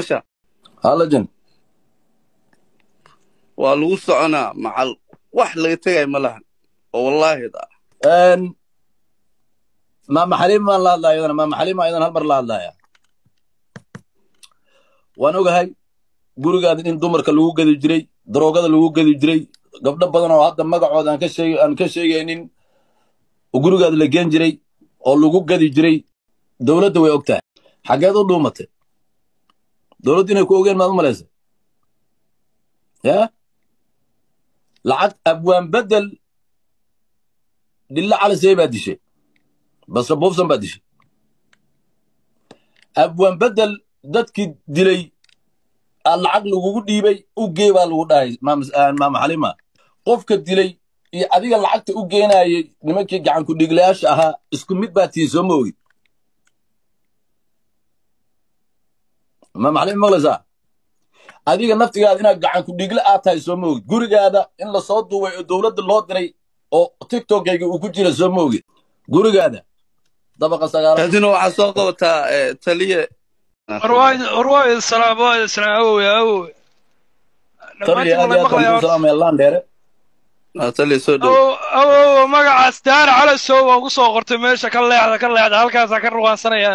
masha halajan waa lagu soconaa macal wax laga tegay ma lahan oo wallaahi da maama xaliim baan la hadlaya iyadana maama xaliim baan iyadana hal mar la hadlaya waan ogahay gurigaada in dumarka lagu gedi jiray daroogada lagu gedi jiray gabdho badan oo hadda magacooda aan ka sheeg aan ka sheegaynin oo gurigaada la geen jiray oo lagu gedi jiray dowladda way og tahay xaggeed u dhuumatay dowladdu inay ku ogeen maad u malaysa ya lacag abwaan bedel dhilla calisey baa dishay basra buufsan baa dishay abwaan bedel dadkii dilay aa lacag lagugu dhiibay u gee baa lagu dhahay maama xalima qofka dilay iyo adiga lacagta u geenayay nimankii gacanku dhiglayaasha ahaa isku mid baa tii soo ma ogid maama xalima maqlaysaa adiga naftigaada inaad gacanku dhigle aad tahay soo ma ogid gurigaada in lasoo duubay oo dowladda loo diray oo tiktokayga uu ku jira soo ma ogid gurigaada dabaqa sagaalaad kadina waxaa soo qabataa eh, taliye warwaayid salaam waayid salaam awowe awowe taliya aad iyo aad baan kuu salaamaya landheere Ah, taliye soo dhow awowe magacaas daara calasow waan ku soo qortay meesha ka leexda ka leexda halkaasaa ka ruwaansanaya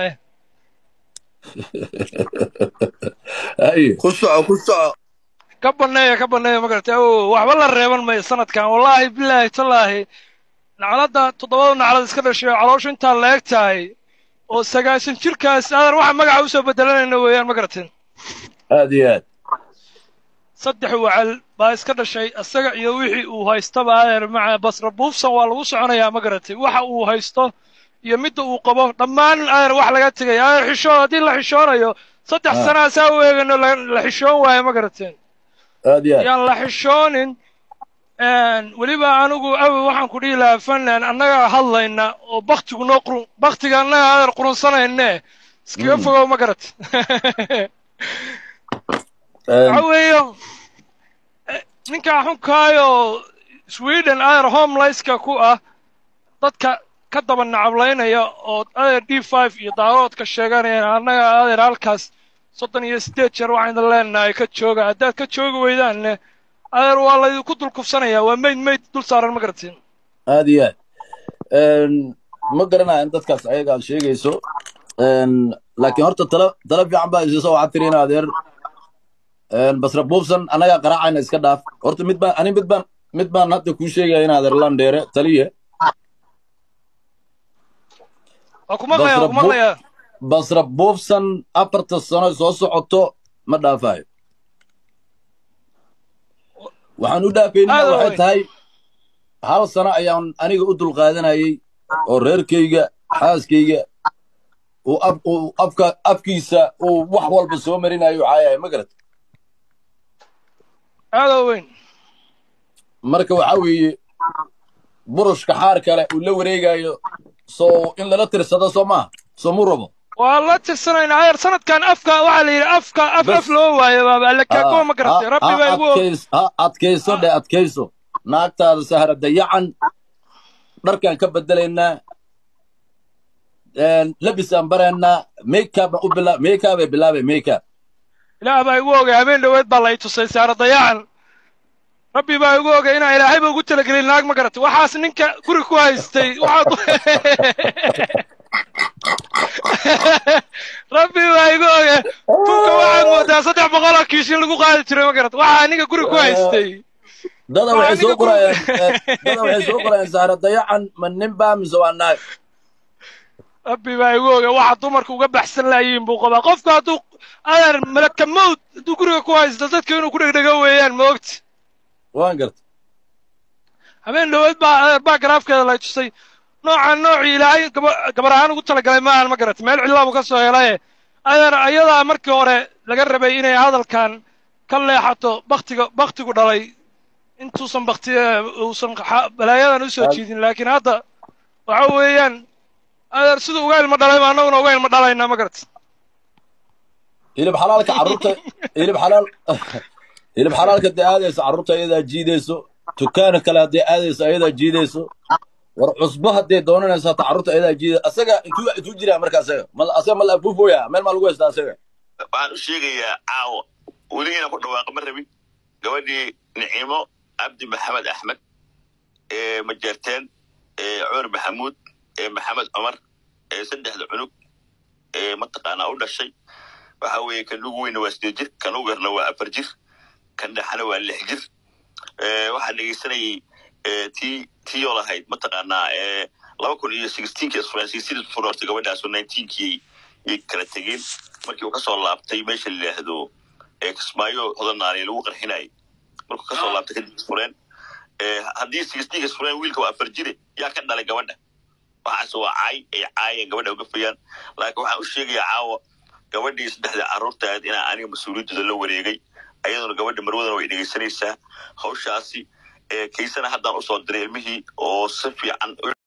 haye ku soco ku soco ka banneeya ka banneeya ma garatay awowe waxba la reeban mayo sanadkan wallaahi bilaahi tallaahi nacladda toddobada naclad iska dhashay oo calooshu intaa la eg tahay oo sagaasan jirkaas adan waxa magaca usoo bedelanayna weeyaan ma garatin aad iyo aad saddex wacal baa iska dhashay isaga iyo wixii uu haystaba adeer maca basra buufsan waa lagu soconayaa ma garatay waxa uu haysto iyo midda uu qabo dhammaan adeer wax laga tegay adeer xishoon haddii la xishoonayo saddex Ah. sanaa saa u eegano la la xishoon waayo ma garateen aad iyo aad yaan la xishoonin weliba anigu awi waxaan ku dhihi lahaa fanland annagaa hadlayna oo baktigu noo qurun baktiga annaga adeer qurunsanayne iskaga Mm. fogow ma garat waxa weeye eh, ninkaa xunkaayo sweden adeer homelaiska ku ah dadka ka daba nacablaynaya oo adeer d five iyo daaroodka sheeganayaan annaga adeer halkaas soddon iyo siddeed jeer waxaan idin leenahay ka jooga haddaad ka joogi weydaanne adeer waa laydinku dul kufsanayaa waa meyd meyd dul saaran ma garatiin aad iyo aad ma garanaya in dadkaas ayaga aad sheegayso laakiin horta tala tala fiican baa isiiso waxaad tiri in adeer basra buubsan annagaa qaraacayna iska dhaaf horta mid baan ani mid baan mid baan hadda kuu sheegaya in adeer landheere taliye waa ku maqlayaa waa ku Basra Bu- maqlayaa basra buufsan afarta sano soo socoto ma dhaafayo waxaan u dhaafayna Aad waxay weyn. tahay hal sano ayaan aniga u dulqaadanayay oo reerkayga xaaskayga uu af uu afka afkiisa uu wax walba soo marinayo caayahay ma garat aada weyn marka waxaa weeye burushka xaar kale uu la wareegayo soo in lala tirsado soo maaha soo mu rabo waa la tirsanaynaa ayar sanadkan afka waxaa la yidhi afka af Bas. af loo waayo baaba alle kaagoo ma garatay Ha- rabbi ha baa igu og adkays- ha adkayso dhe adkayso naagtaada sahra dayacan dharkaan ka bedelaynaa labisaan baraynaa makeupaan u bilaa makeupay bilaabay makeup ilaah baa igu ogay habeen dhoweed baa la i tusay saara dayacan rabbi baa igu ogay inaan ilaahayba ugu talagelin naag ma garatay waxaas ninka guri ku haystay waxaad rabbi baa igu ogay tunka waxaad moodaa saddex boqol oo kiish in lagu qaadi jiray ma garatay waxaa aniga guri ku haystay dada Waa waxay soo aniga qorayaan guri- eh, dada waxay soo qorayaan sahra dayacan ma nin baa mise waa naag rabbi baa igu ogay waxa dumarka uga baxsan laayiin buu qabaa qofku hadduu adeer malaka mawd hadduu guriga ku haysto dadka inuu ku dhegdhego weeyaan ma ogti waan garta habeen dhoweed baa adeer baa garaafkeeda lay tusay noocaan noocii ilaahay gaba- gabar ahaan ugu talagalay ma ahan ma garatay meel cidlaa buu ka soo helaye adeer ayadaa markii hore laga rabay inay hadalkan ka leexato baktiga baktigu dhalay intuusan bakti uusan xa- balaayadan u soo Al- jiidin laakiin hadda waxa weeyaan adeer siduu uga ilmo dhalay ba annaguna uga ilmo dhalaynaa ma garatay hilib xalaalka carruurta hilib xalaal hilib xalaalka hadday aadayso carruurta ayadaa jiidayso dukaana kale hadday aadayso ayadaa jiidayso war cusbo hadday doonanayso hata carruurta ayadaa jiida asaga intuu intuu jiraa marka asaga mal asaga mal afuufoya meel maa lagu haystaa asaga waxaan u sheegayaa caawa weligiina ku dhawaaqa ma rabin gabadhii nicimo cabdi maxamed axmed ee majeerteen ee cumar maxamuud ee maxamed cumar ee saddexda cunug ee mataqaanaa u dhashay waxa weeye kan ugu weyna waa sideed jir kan ugu yarna waa afar jir kan dhexana waa lix jir ee waxaan dhegeysanayay ee tii tii oo lahayd mataqaanaa ee laba kun iyo sixteenkii isfuraansiisidii furortay gabadhaasoo nineteenkii yay kala tegeen markii uu kasoo laabtay meesha la yidhaahdo ee kismaayo hodanaani lagu qarxinayay markuu kasoo laabtay kadib isfureen ee haddii sixteenka isfureen wiilka waa afar jire yaa ka dhalay gabadha waxaas waa caay ay caayeen gabadha uga fayaan laakiin waxaan u sheegayaa caawa gabadhii saddexda carruurtaad inaa aniga mas-uuliyaddooda la wareegay ayaduna gabadha marwadana way dhegeysanaysaa hawshaasi ee kaysana haddaan usoo diray ilmihii oo si fiican u